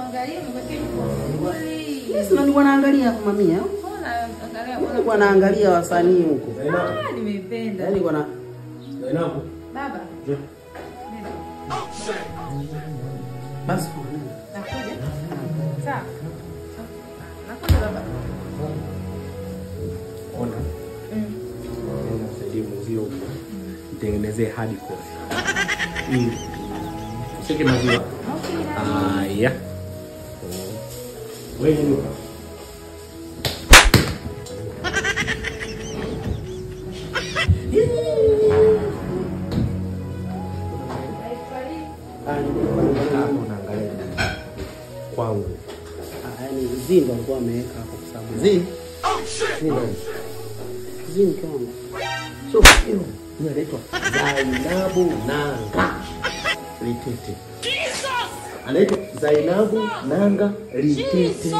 Mwangalie mweke vizuri. Yes, na nilikuwa naangalia hapo mamia. Mbona angalia Nilikuwa naangalia wasanii huko. Zainabu. Ah, nimeipenda. Yaani kuna Zainabu. Baba. Njoo. nenda. Basi. Nakuja. Sawa. Nakuja baba. Ona. Mm. Nenda msaidie mwenzio huko. Mtengenezee hadi kofi. Mm. Useke maziwa. Okay, na Aya. Wewe nyuka. Hapo unaangalia kwangu. ah, yaani Zindo alikuwa ameweka hapo kwa sababu Zi. Zi nani? Zindo kwangu. So hiyo ni anaitwa Zainabu Nanga Litete. Anaitwa Zainabu Nanga Litete.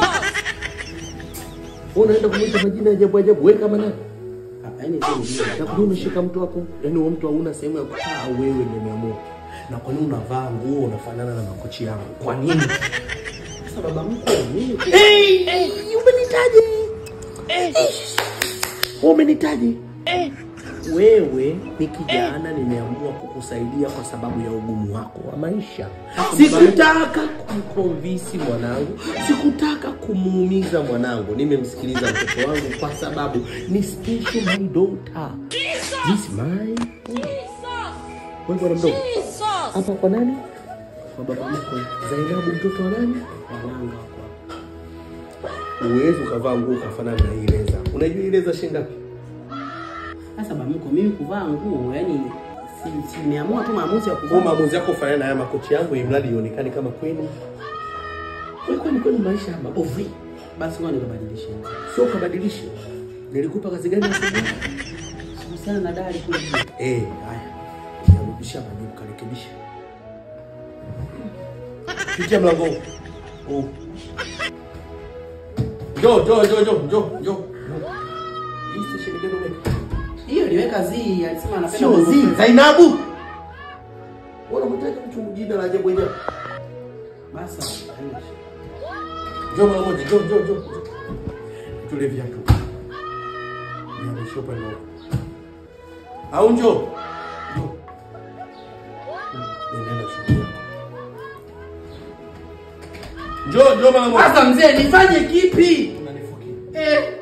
Wewe unaenda kumwita majina ya ajabu ajabu, wewe kama nani? Ah, yaani Zindo. Na kwa nini unashika mtu wako? Yaani huyo mtu hauna sehemu ya kukaa au wewe ndio umeamua? Na kwa nini unavaa nguo unafanana na makochi yangu? Kwa nini? Sasa baba mkwe mimi Hey, hey, umenitaje? Eh. Wewe umenitaje? Eh. Wewe ni kijana, nimeamua kukusaidia kwa sababu ya ugumu wako wa maisha. Sikutaka kumkonvisi mwanangu, sikutaka kumuumiza mwanangu. Nimemsikiliza mtoto wangu kwa sababu ni special my daughter. This my wewe bwana mdogo. Hapa kwa nani? Kwa baba mkwe. Zainabu mtoto wa nani? wananga wako. Uwezi ukavaa nguo ukafanana na hii leza. Unajua hii leza shilingi ngapi? Sasa baba mkwe mimi kuvaa nguo yaani si si nimeamua tu maamuzi ya Kwa kuvaa. maamuzi yako ufanane na haya makochi yangu, ili mradi ionekane kama kwenu. Wewe kwani kwenu maisha ya mabovu hii? Basi ngoja nikabadilishe. Sio ukabadilishe. Nilikupa kazi gani asubuhi? Kuhusiana na dali kule. Eh, haya. Narudisha majibu karekebisha. Pitia mlango huu. Huu. Njoo, njoo, njoo, njoo, njoo, njoo. Hii station gani umeweka? Hiyo niweka zi alisema anapenda Sio mweupe. zi, Zainabu. Mbona mtaji mtu jina la ajabu ajabu? Basi. haina shida. Njoo mara moja, njoo, njoo, njoo. Tule viatu. Niamishe upande wako. Au njoo. Njoo. Nenda shughuli yako. Njoo, njoo mara moja. Sasa mzee nifanye kipi? Unanifukia. Eh,